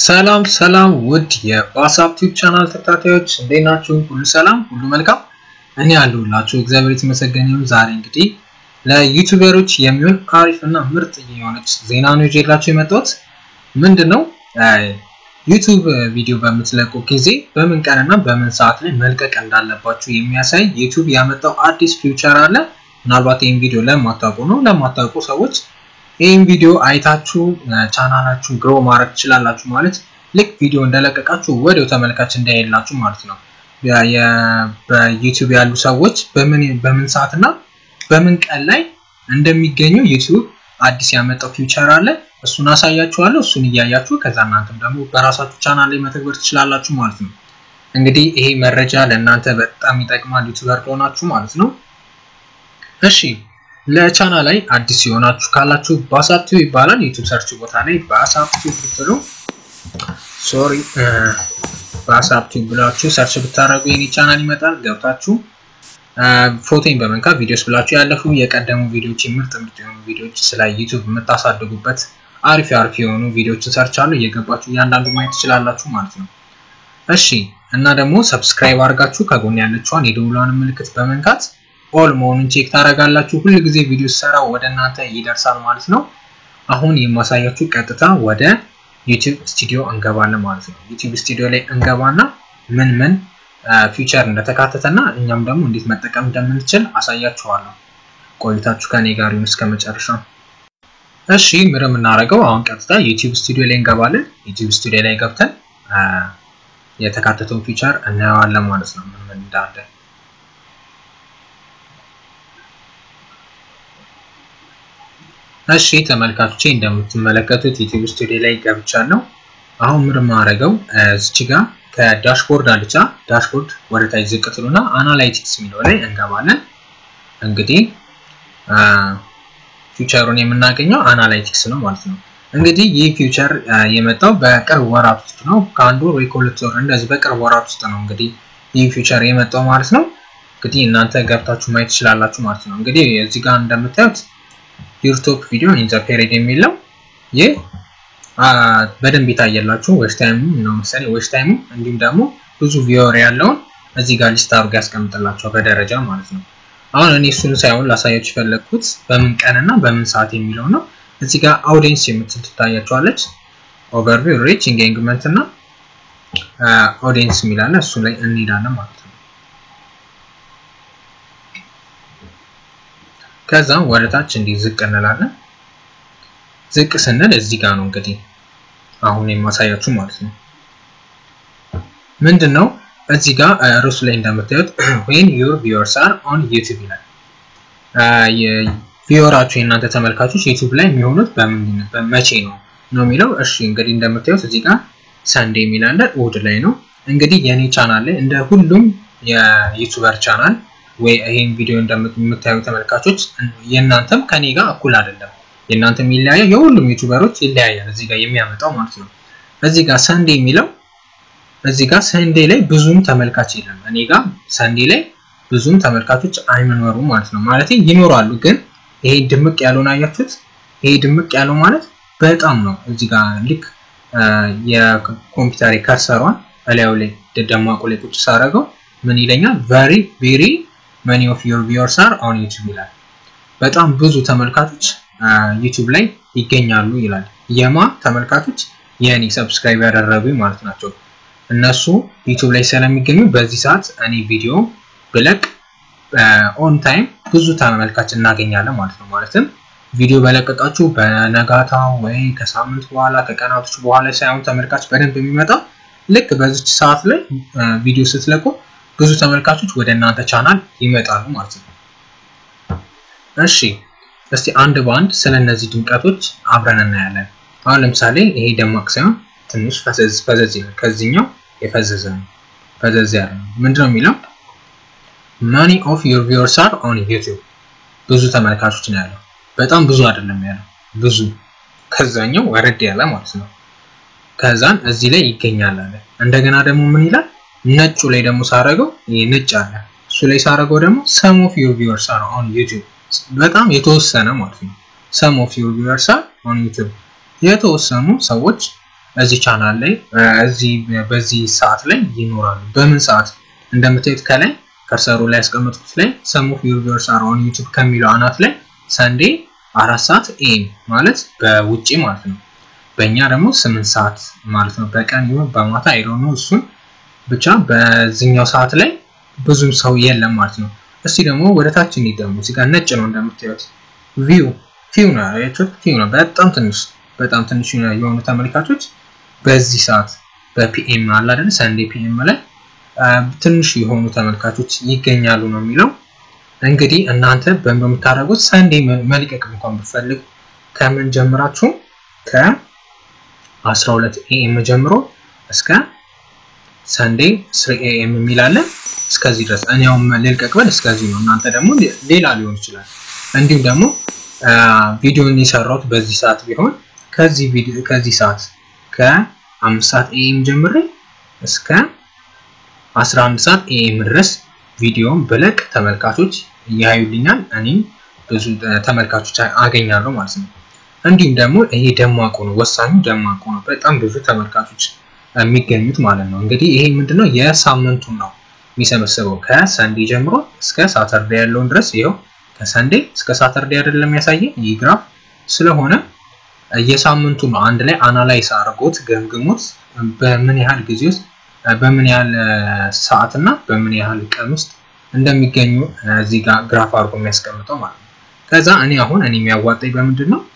ሰላም ሰላም ውድ የዋትስአፕ ቲዩብ ቻናል ተከታታዮች እንዴት ናችሁ? ሁሉ ሰላም፣ ሁሉ መልካም። እኔ ያለሁላችሁ እግዚአብሔር የተመሰገነ ይሁን። ዛሬ እንግዲህ ለዩቲዩበሮች የሚሆን አሪፍ እና ምርጥ የሆነች ዜና ነው ይዤላችሁ የመጣሁት። ምንድን ነው ዩቲዩብ ቪዲዮ በምትለቁ ጊዜ በምን ቀንና በምን ሰዓት ላይ መልቀቅ እንዳለባችሁ የሚያሳይ ዩቲዩብ ያመጣው አዲስ ፊውቸር አለ። ምናልባት ይህን ቪዲዮ ለማታውቁ ነው ለማታውቁ ሰዎች ይህን ቪዲዮ አይታችሁ ቻናላችሁን ግሮ ማድረግ ትችላላችሁ። ማለት ልክ ቪዲዮ እንደለቀቃችሁ ወዲያው ተመልካች እንዳይላችሁ ማለት ነው። በዩቲዩብ ያሉ ሰዎች በምን ሰዓት እና በምን ቀን ላይ እንደሚገኙ ዩቲዩብ አዲስ ያመጣው ፊውቸር አለ። እሱን አሳያችኋለሁ። እሱን እያያችሁ ከዛ እናንተም ደግሞ በራሳችሁ ቻናል ላይ መተግበር ትችላላችሁ ማለት ነው። እንግዲህ ይሄ መረጃ ለእናንተ በጣም ይጠቅማል ዩቲዩበር ከሆናችሁ ማለት ነው። እሺ ለቻና ላይ አዲስ የሆናችሁ ካላችሁ ባሳፕቲው ይባላል። ዩቲዩብ ሰርች ቦታ ላይ ባሳፕቲው ብትሉ ሶሪ ባሳፕቲው ብላችሁ ሰርች ብታደርጉ የኔ ቻናል ይመጣል። ገብታችሁ ፎቶን በመንካት ቪዲዮስ ብላችሁ ያለፉ የቀደሙ ቪዲዮዎች ምርጥ ምርጥ የሆኑ ቪዲዮዎች ስለ ዩቲዩብ የምታሳድጉበት አሪፍ አሪፍ የሆኑ ቪዲዮዎችን ሰርች አሉ። እየገባችሁ እያንዳንዱ ማየት ትችላላችሁ ማለት ነው። እሺ እና ደግሞ ሰብስክራይብ አድርጋችሁ ከጎን ያለችዋን የደውሏን ምልክት በመንካት ኦል መሆኑን ቼክ ታደርጋላችሁ። ሁል ጊዜ ቪዲዮ ሰራ ወደ እናንተ ይደርሳል ማለት ነው። አሁን የማሳያችሁ ቀጥታ ወደ ዩቲዩብ ስቱዲዮ እንገባለን ማለት ነው። ዩቲዩብ ስቱዲዮ ላይ እንገባና ምን ምን ፊውቸር እንደተካተተና እኛም ደግሞ እንዴት መጠቀም እንደምንችል አሳያችኋለሁ። ቆይታችሁ ከኔ ጋር ይሁን እስከ መጨረሻው። እሺ ምር የምናደርገው አሁን ቀጥታ ዩቲዩብ ስቱዲዮ ላይ እንገባለን። ዩቲዩብ ስቱዲዮ ላይ ገብተን የተካተተውን ፊውቸር እናየዋለን ማለት ነው ምን ምን እንዳለ እሺ ተመልካቾቼ እንደምትመለከቱት ዩቲዩብ ስቱዲዮ ላይ ገብቻለሁ። አሁን ምን ማድረገው እዚች ጋር ከዳሽቦርድ አልቻ ዳሽቦርድ ወደ ታች ዝቅ ትሉና አናላይቲክስ የሚለው ላይ እንገባለን። እንግዲህ ፊውቸሩን የምናገኘው አናላይቲክስ ነው ማለት ነው። እንግዲህ ይህ ፊውቸር የመጣው በቅርብ ወራት ውስጥ ነው። ከአንድ ወር ወይ ከሁለት ወር እንደዚህ በቅርብ ወራት ውስጥ ነው እንግዲህ ይህ ፊውቸር የመጣው ማለት ነው። እንግዲህ እናንተ ገብታችሁ ማየት ትችላላችሁ ማለት ነው። እንግዲህ እዚህ ጋር እንደምታዩት ዩር ቶፕ ቪዲዮ ኢን ዘ ፔሪድ የሚለው ይህ በደንብ የታየላችሁ ዌች ታይሙ ነው መሰለኝ ዌች ታይሙ እንዲሁም ደግሞ ብዙ ቪወር ያለውን እዚህ ጋር ሊስት አድርጎ ያስቀምጥላቸዋል በደረጃ ማለት ነው። አሁን እኔ እሱን ሳይሆን ላሳያችሁ የፈለግኩት በምን ቀን እና በምን ሰዓት የሚለው ነው። እዚህ ጋር አውዲየንስ የምትል ትታያችኋለች። ኦቨርቪው፣ ሪች፣ ኢንጌጅመንት እና አውዲየንስ የሚላለ እሱ ላይ እንሄዳለን ማለት ነው። ከዛም ወደ ታች እንዲህ ዝቅ እንላለን። ዝቅ ስንል እዚህ ጋር ነው እንግዲህ አሁን የማሳያችሁ ማለት ነው። ምንድን ነው እዚህ ጋር ርዕሱ ላይ እንደምታዩት when your viewers are on YouTube ይላል። ቪወራችሁ የእናንተ ተመልካቾች ዩቲዩብ ላይ የሚሆኑት በመቼ ነው ነው የሚለው። እሺ እንግዲህ እንደምታዩት እዚህ ጋር ሰንዴ የሚላለ እሑድ ላይ ነው። እንግዲህ የኔ ቻናል ላይ እንደ ሁሉም የዩቲዩበር ቻናል ወይ ይሄን ቪዲዮ እንደምታዩ ተመልካቾች የእናንተም ከኔ ጋር እኩል አይደለም። የእናንተም ይለያያል፣ የሁሉም ዩቲዩበሮች ይለያያል። እዚህ ጋር የሚያመጣው ማለት ነው። እዚህ ጋር ሰንዴ የሚለው እዚህ ጋር ሰንዴ ላይ ብዙም ተመልካች የለም። እኔ ጋር ሰንዴ ላይ ብዙም ተመልካቾች አይመኖሩም ማለት ነው። ማለት ይኖራሉ፣ ግን ይሄ ድምቅ ያለውን አያችሁት? ይሄ ድምቅ ያለው ማለት በጣም ነው። እዚህ ጋር ልክ የኮምፒውተር ከርሰሯን እላዩ ላይ ደማቁ ላይ ቁጭ ሳደርገው ምን ይለኛል? ቨሪ ቬሪ መኒ ኦፍ ዮር ቪወርስ አር ኦን ዩቲዩብ ይላል። በጣም ብዙ ተመልካቾች ዩቲዩብ ላይ ይገኛሉ ይላል። የማ ተመልካቾች የእኔ ሰብስክራይብ ያደረጉ ማለት ናቸው። እነሱ ዩቲዩብ ላይ ስለሚገኙ በዚህ ሰዓት እኔ ቪዲዮ ብለቅ ኦን ታይም ብዙ ተመልካች እናገኛለን ማለት ነው። ማለትም ቪዲዮ በለቀቃችሁ በነጋታው ወይ ከሳምንት በኋላ ከቀናቶች በኋላ ሳይሆን ተመልካች በደንብ የሚመጣው ልክ በዚች ሰዓት ላይ ቪዲዮ ስትለቁ ብዙ ተመልካቾች ወደ እናንተ ቻናል ይመጣሉ ማለት ነው። እሺ እስቲ አንድ በአንድ ስለ እነዚህ ድምቀቶች አብረን እናያለን። አሁን ለምሳሌ ይሄ ደማቅ ሳይሆን ትንሽ ፈዘዝ ፈዘዝ ይላል። ከዚህኛው የፈዘዘ ነው፣ ፈዘዝ ያለ ነው። ምንድነው የሚለው ማኒ ኦፍ ዩር ቪወርስ አር ኦን ዩቲዩብ። ብዙ ተመልካቾች ነው ያለው፣ በጣም ብዙ አይደለም ያለው፣ ብዙ። ከዛኛው ወረድ ያለ ማለት ነው። ከዛን እዚህ ላይ ይገኛል አለ። እንደገና ደግሞ ምን ይላል ነጩ ላይ ደግሞ ሳረገው ይሄ ነጭ አለ። እሱ ላይ ሳረገው ደግሞ ሰም ኦፍ ዩር ቪወርስ አር ኦን ዩቲዩብ በጣም የተወሰነ ማለት ነው። ሰም ኦፍ ዩር ቪወርስ አር ኦን ዩቲዩብ የተወሰኑ ሰዎች እዚህ ቻናል ላይ እዚህ በዚህ ሰዓት ላይ ይኖራሉ። በምን ሰዓት እንደምታዩት ከላይ ከርሰሩ ላይ ያስቀመጥኩት ላይ ሰም ኦፍ ዩር ቪውወርስ አር ኦን ዩቲዩብ ከሚለው አናት ላይ ሰንዴ አራት ሰዓት ኤም ማለት በውጪ ማለት ነው። በእኛ ደግሞ ስምንት ሰዓት ማለት ነው። በቀን ይሁን በማታ አይሮ ነው እሱን ብቻ በዚህኛው ሰዓት ላይ ብዙም ሰው የለም ማለት ነው። እስቲ ደግሞ ወደ ታች እንሂድ። ደግሞ እዚህ ጋር ነጭ ነው እንደምታዩት ቪው ፊው ነው ያያችሁት፣ ፊው ነው በጣም ትንሽ በጣም ትንሽ የሆኑ ተመልካቾች በዚህ ሰዓት በፒኤም አለ አይደል ሰንዴ ፒኤም ላይ ትንሽ የሆኑ ተመልካቾች ይገኛሉ ነው የሚለው። እንግዲህ እናንተ በምታደርጉት ሰንዴ መልቀቅ እንኳን ብፈልግ ከምን ጀምራችሁ ከ12 ኤኤም ጀምሮ እስከ ሰንዴ 3 ኤኤም የሚላለን እስከዚህ ድረስ እኔ አሁን ልልቀቅ ብል እስከዚህ ነው። እናንተ ደግሞ ሌላ ሊሆን ይችላል። እንዲሁም ደግሞ ቪዲዮን የሰራሁት በዚህ ሰዓት ቢሆን ከዚህ ቪዲዮ ከዚህ ሰዓት ከአምስት ሰዓት ኤኤም ጀምሬ እስከ 11 ሰዓት ኤኤም ድረስ ቪዲዮን ብለቅ ተመልካቾች ያዩልኛል። እኔም ብዙ ተመልካቾች አገኛለሁ ማለት ነው። እንዲሁም ደግሞ ይሄ ደማቁ ነው፣ ወሳኙ ደማቁ ነው። በጣም ብዙ ተመልካቾች የሚገኙት ማለት ነው። እንግዲህ ይሄ ምንድነው የሳምንቱን ነው የሚሰበስበው ከሰንዴ ጀምሮ እስከ ሳተርዴ ያለውን ድረስ ይኸው ከሰንዴ እስከ ሳተርዴ አይደለም የሚያሳየን ይህ ግራፍ ስለሆነ የሳምንቱ ነው አንድ ላይ አናላይስ አድርጎት ገምግሞት በምን ያህል ጊዜ ውስጥ በምን ያህል ሰዓት እና በምን ያህል ቀን ውስጥ እንደሚገኙ እዚህ ጋር ግራፍ አድርጎ የሚያስቀምጠው ማለት ነው። ከዛ እኔ አሁን እኔ የሚያዋጣኝ በምንድን ነው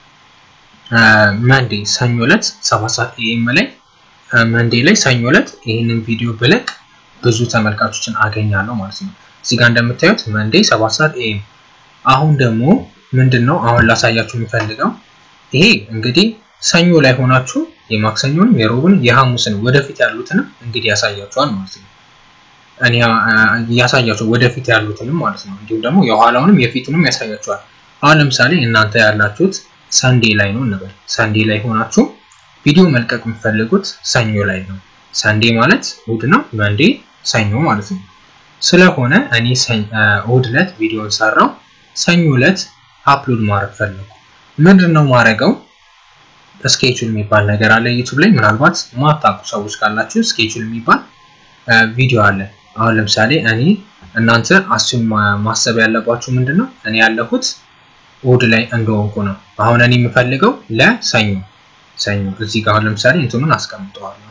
መንዴ ሰኞ ዕለት ሰባት ሰዓት ኤኤም ላይ መንዴ ላይ ሰኞ ዕለት ይህንን ቪዲዮ ብለቅ ብዙ ተመልካቾችን አገኛለሁ ማለት ነው። እዚህ ጋር እንደምታዩት መንዴ ሰባት ሰዓት ኤኤም። አሁን ደግሞ ምንድን ነው አሁን ላሳያችሁ የሚፈልገው ይሄ እንግዲህ ሰኞ ላይ ሆናችሁ የማክሰኞንም የሮብን የሐሙስን ወደፊት ያሉትንም እንግዲህ ያሳያችኋል ማለት ነው። እኔ ያሳያችሁ ወደፊት ያሉትንም ማለት ነው። እንዲሁም ደግሞ የኋላውንም የፊቱንም ያሳያችኋል። አሁን ለምሳሌ እናንተ ያላችሁት ሰንዴ ላይ ነው እንበል። ሰንዴ ላይ ሆናችሁ ቪዲዮ መልቀቅ የምትፈልጉት ሰኞ ላይ ነው። ሰንዴ ማለት እሑድ ነው። መንዴ ሰኞ ማለት ነው። ስለሆነ እኔ እሑድ ዕለት ቪዲዮን ሰራው፣ ሰኞ ዕለት አፕሎድ ማድረግ ፈለጉ። ምንድን ነው ማድረገው? ስኬቹል የሚባል ነገር አለ ዩቱብ ላይ። ምናልባት ማታውቁ ሰዎች ካላችሁ ስኬቹል የሚባል ቪዲዮ አለ። አሁን ለምሳሌ እኔ እናንተ አስዩም ማሰብ ያለባችሁ ምንድን ነው እኔ ያለሁት እሑድ ላይ እንደሆንኩ ነው። አሁን እኔ የምፈልገው ለሰኞ ሰኞ እዚህ ጋር አሁን ለምሳሌ እንትኑን አስቀምጠዋለሁ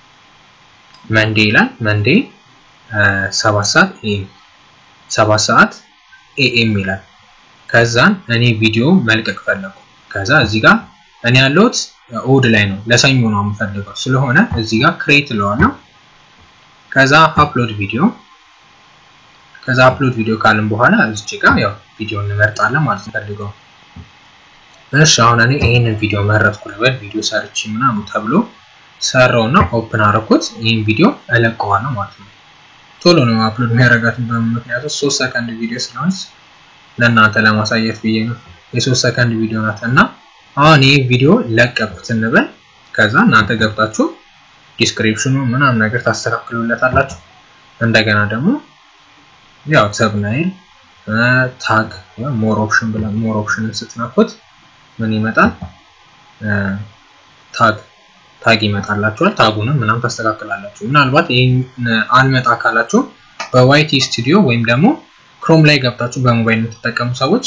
መንዴ ይላል። መንዴ ሰባት ሰዓት ኤኤም ሰባት ሰዓት ኤኤም ይላል። ከዛን እኔ ቪዲዮ መልቀቅ ፈለጉ። ከዛ እዚህ ጋር እኔ ያለሁት እሑድ ላይ ነው፣ ለሰኞ ነው የምፈልገው ስለሆነ እዚህ ጋር ክሬት እለዋለሁ። ከዛ አፕሎድ ቪዲዮ ከዛ አፕሎድ ቪዲዮ ካልን በኋላ እዚች ጋር ያው ቪዲዮ እንመርጣለን ማለት ነው ፈልገው። እሺ አሁን እኔ ይሄንን ቪዲዮ መረጥኩ ልበል። ቪዲዮ ሰርች ምናምን ተብሎ ሰራውና ኦፕን አረኩት። ይህን ቪዲዮ እለቀዋለሁ ማለት ነው። ቶሎ ነው አፕሎድ የሚያደርጋት ምክንያቱ ሶስት ሰከንድ ቪዲዮ ስለሆነች ለእናንተ ለማሳየት ብዬ ነው። የሶስት ሰከንድ ቪዲዮ ናት እና አሁን ይህ ቪዲዮ ለቀቁት እንበል። ከዛ እናንተ ገብታችሁ ዲስክሪፕሽኑ ምናምን ነገር ታስተካክሉለታላችሁ። እንደገና ደግሞ ያው ሰብናይል ታግ ሞር ኦፕሽን ብለን ሞር ኦፕሽንን ስትነኩት ምን ይመጣል? ታግ ታግ ይመጣላችኋል። ታጉንም ምናምን ታስተካክላላችሁ። ምናልባት ይህን አልመጣ ካላችሁ በዋይቲ ስቱዲዮ ወይም ደግሞ ክሮም ላይ ገብታችሁ በሞባይል የምትጠቀሙ ሰዎች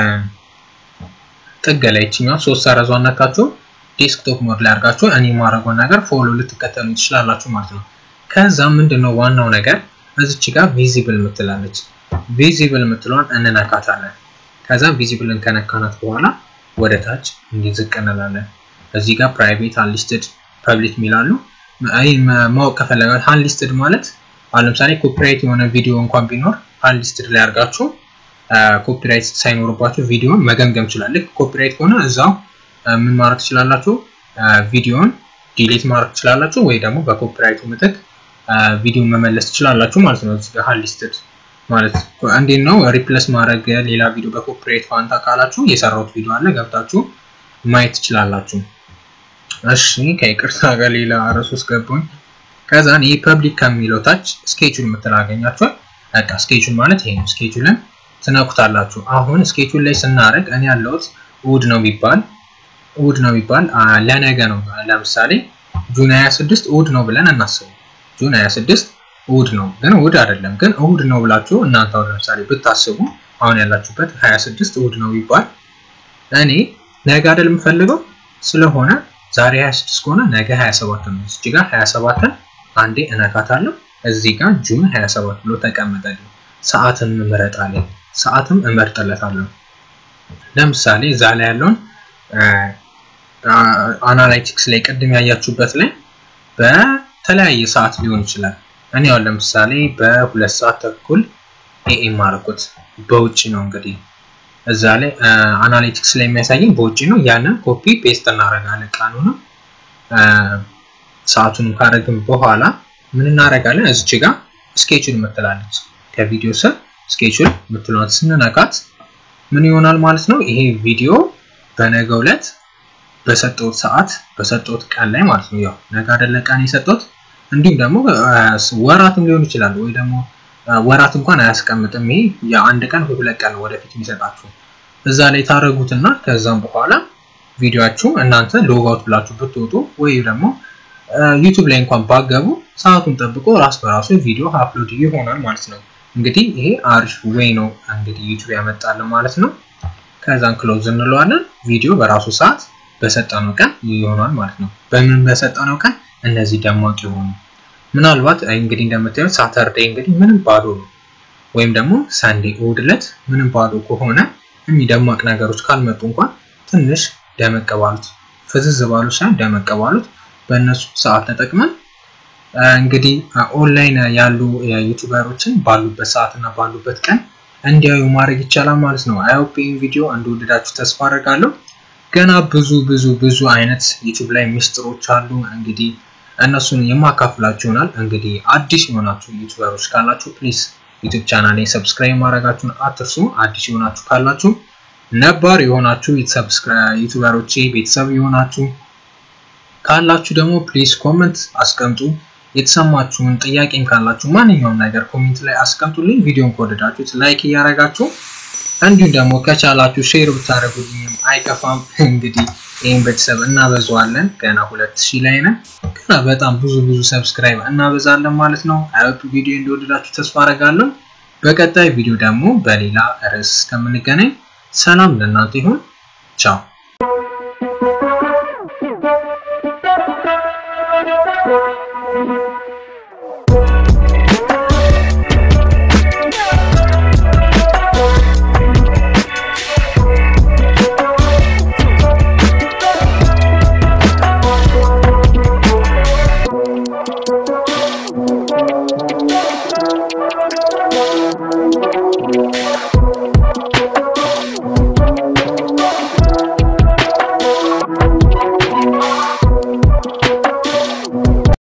ጥግ ላይ ይችኛዋ ሶስት ሰረዟን ነካችሁ ዴስክቶፕ ሞድ ላይ አድርጋችሁ እኔ የማደርገውን ነገር ፎሎ ልትከተሉ ትችላላችሁ ማለት ነው። ከዛ ምንድነው ዋናው ነገር እዚች ጋር ቪዚብል የምትላለች ቪዚብል የምትለዋን እንነካታለን። ከዛ ቪዚብልን ከነካናት በኋላ ወደ ታች እንዲዝቅ እንላለን። እዚህ ጋር ፕራይቬት አንሊስትድ ፐብሊክ የሚላሉ ይህ ማወቅ ከፈለጋችሁ አንሊስትድ ማለት አሁን ለምሳሌ ኮፒራይት የሆነ ቪዲዮ እንኳን ቢኖር አንሊስትድ ላይ አድርጋችሁ ኮፒራይት ሳይኖርባችሁ ቪዲዮን መገምገም ይችላል። ልክ ኮፒራይት ከሆነ እዛው ምን ማድረግ ትችላላችሁ? ቪዲዮን ዲሌት ማድረግ ትችላላችሁ፣ ወይ ደግሞ በኮፒራይቱ ምትክ ቪዲዮን መመለስ ትችላላችሁ ማለት ነው። እዚህ ጋር ሊስትድ ማለት እንዴት ነው ሪፕለስ ማድረግ ሌላ ቪዲዮ በኮፒራይት ፋንታ ካላችሁ የሰራሁት ቪዲዮ አለ ገብታችሁ ማየት ትችላላችሁ። እሺ ከይቅርታ ጋር ሌላ ርዕስ ውስጥ ገባኝ። ከዛን ይህ ፐብሊክ ከሚለው ታች ስኬጁል የምትላገኛችኋል። በቃ ስኬጁል ማለት ይሄ ነው። ስኬጁልን ትነኩታላችሁ። አሁን ስኬጁል ላይ ስናደርግ እኔ ያለሁት እሑድ ነው ቢባል እሁድ ነው ቢባል ለነገ ነው። ለምሳሌ ጁን 26 እሁድ ነው ብለን እናስበው። ጁን 26 እሁድ ነው፣ ግን እሁድ አይደለም። ግን እሁድ ነው ብላችሁ እናንተ አሁን ለምሳሌ ብታስቡ አሁን ያላችሁበት 26 እሁድ ነው ቢባል እኔ ነገ አይደል የምፈልገው ስለሆነ ዛሬ 26 ከሆነ ነገ 27 ነው። እዚህ ጋር 27ን አንዴ እነካታለሁ። እዚህ ጋር ጁን 27 ብሎ ተቀመጠልኝ። ሰዓትም እመረጣለሁ። ሰዓትም እመርጥለታለሁ። ለምሳሌ እዛ ላይ ያለውን አናላይቲክስ ላይ ቅድም ያያችሁበት ላይ በተለያየ ሰዓት ሊሆን ይችላል። እኔ አሁን ለምሳሌ በሁለት ሰዓት ተኩል ኤኤም አደረኩት። በውጭ ነው እንግዲህ እዛ ላይ አናሊቲክስ ላይ የሚያሳየን በውጭ ነው። ያንን ኮፒ ፔስት እናደርጋለን። ቀኑንም ሰዓቱንም ካደረግን በኋላ ምን እናደርጋለን? እዚች ጋር ስኬቹል የምትላለች ከቪዲዮ ስር ስኬቹል የምትለዋት ስንነካት ምን ይሆናል ማለት ነው። ይሄ ቪዲዮ በነገው ዕለት በሰጠሁት ሰዓት በሰጠሁት ቀን ላይ ማለት ነው። ያው ነገ አይደለ ቀን የሰጠሁት እንዲሁም ደግሞ ወራትም ሊሆን ይችላል ወይ ደግሞ ወራት እንኳን አያስቀምጥም። ይሄ የአንድ ቀን ወይ ሁለት ቀን ወደፊት የሚሰጣችሁ እዛ ላይ ታደረጉትና ከዛም በኋላ ቪዲዮችሁ እናንተ ሎጋውት ብላችሁ ብትወጡ ወይ ደግሞ ዩቱብ ላይ እንኳን ባገቡ ሰዓቱን ጠብቆ ራስ በራሱ ቪዲዮ አፕሎድ ይሆናል ማለት ነው። እንግዲህ ይሄ አሪፍ ወይ ነው እንግዲህ ዩቱብ ያመጣልን ማለት ነው። ከዛን ክሎዝ እንለዋለን። ቪዲዮ በራሱ ሰዓት በሰጠነው ቀን ይሆናል ማለት ነው። በምን በሰጠነው ቀን እነዚህ ደማቅ የሆኑ ምናልባት እንግዲህ እንደምታዩት ሳተርዴ እንግዲህ ምንም ባዶ ነው፣ ወይም ደግሞ ሳንዴ እሑድ ዕለት ምንም ባዶ ከሆነ የሚደማቅ ነገሮች ካልመጡ እንኳን ትንሽ ደመቅ ባሉት ፍዝዝ ባሉት ሳይሆን ደመቅ ባሉት በእነሱ ሰዓት ተጠቅመን እንግዲህ ኦንላይን ያሉ ዩቱበሮችን ባሉበት ሰዓት እና ባሉበት ቀን እንዲያዩ ማድረግ ይቻላል ማለት ነው። አይሆፕ ይህን ቪዲዮ እንደወደዳችሁ ተስፋ አደርጋለሁ። ገና ብዙ ብዙ ብዙ አይነት ዩቱብ ላይ ሚስጥሮች አሉ እንግዲህ እነሱን የማካፍላችሁ ይሆናል። እንግዲህ አዲስ የሆናችሁ ዩቱበሮች ካላችሁ ፕሊዝ ዩቱብ ቻናል ላይ ሰብስክራይብ ማድረጋችሁን አትርሱ። አዲስ የሆናችሁ ካላችሁ ነባር የሆናችሁ ዩቱበሮቼ ቤተሰብ የሆናችሁ ካላችሁ ደግሞ ፕሊዝ ኮመንት አስቀምጡ። የተሰማችሁን ጥያቄም ካላችሁ ማንኛውም ነገር ኮሜንት ላይ አስቀምጡልኝ። ቪዲዮን ከወደዳችሁት ላይክ እያደረጋችሁ እንዲሁም ደግሞ ከቻላችሁ ሼር ብታደርጉልኝም አይከፋም። እንግዲህ ይህን ቤተሰብ እናበዛዋለን። ገና ሁለት ሺህ ላይ ነን። ገና በጣም ብዙ ብዙ ሰብስክራይብ እናበዛለን ማለት ነው። አይወቱ ቪዲዮ እንደወደዳችሁ ተስፋ አደርጋለሁ። በቀጣይ ቪዲዮ ደግሞ በሌላ ርዕስ እስከምንገናኝ ሰላም ለእናንተ ይሁን። ቻው